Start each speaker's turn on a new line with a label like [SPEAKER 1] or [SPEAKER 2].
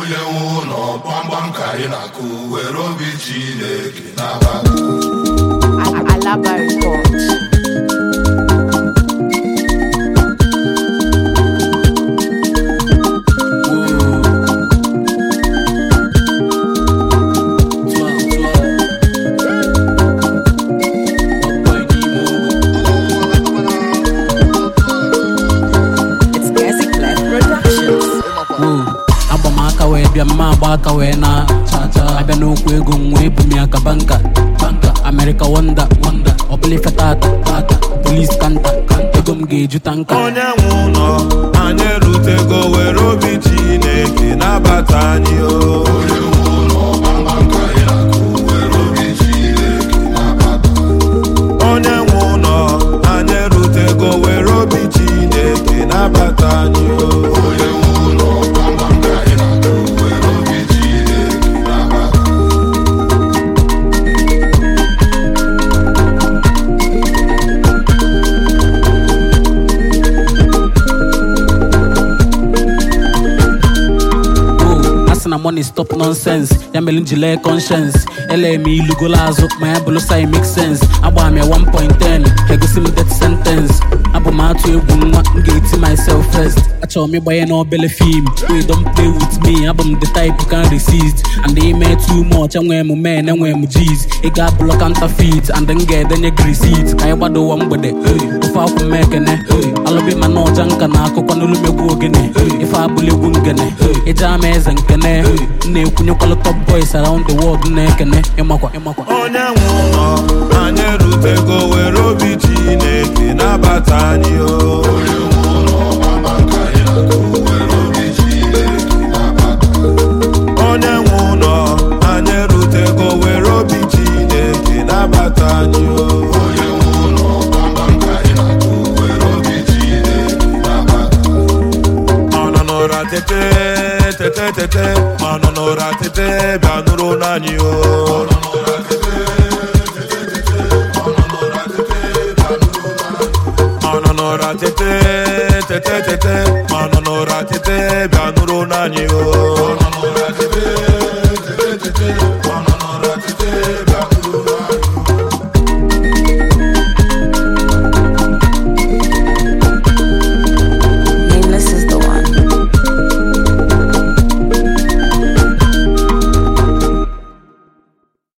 [SPEAKER 1] onye nwe ụlọ gbamgbam ka anyị na-akụ were obi Chineke nabata
[SPEAKER 2] Alaba Records. It's Classic Life Productions.
[SPEAKER 3] Woo. agba m aka wee bịa mma agba aka wee na abịa n'okwu ego m wee bu m ya ka banka banka America wonda wonda ọbụla ife tata tata polis kanta ego m ga-eju tanka
[SPEAKER 4] onye nwe ụlọ anyị erutego were obi chineke nabata anyị o
[SPEAKER 1] onye nwe ụlọ gbamgbam ka anyị na-akụ were obi Chineke nabata
[SPEAKER 4] onye nwe ụlọ anyị erutego were obi chineke nabata anyị o
[SPEAKER 1] onye nwe ụlọ gbamgbam ka anyị na-akụ were obi Chineke nabata
[SPEAKER 3] Oh, asị na money stop nonsense ya mere m ji lee conscience ele m ilugolo azụ ma ya bụrụ sai make sense agba m ya 1.10 egosi m death sentence abụ m atụ egwu nwa m ga-eti myself first achọrọ m ịgbanye n'obele fim wey don play with me abụ m the type you can resist and ime too much enwee m men enwee m g's ị ga-abụlọ counterfeit and m ga-edenye gị receipt ka anyị gbado ụwa mgbede hey, ofe akwụ m ekene hey, alụbi ma na ọja nka na akụkọ n'olumegwu ogene ife abụla egwu ngene ịja ama eze nkene m na-ekwunyekwalụ top boys around the world na-ekene ịmakwa ịmakwa
[SPEAKER 4] onye nwe ụlọ anyị erutego were obi chineke nabata anyị o
[SPEAKER 1] onye nwe ụlọ gbamgbam ka anyị na-akụ were obi Chineke nabata
[SPEAKER 4] onye nwe ụlọ anyị erutego were obi chineke nabata anyị o
[SPEAKER 1] onye nwe ụlọ gbamgbam ka anyị na-akụ were obi Chineke nabata
[SPEAKER 4] ọ nọ n'ụra tete tete tete ọ nọ n'ụra tete bịa nụrụ n'anyị o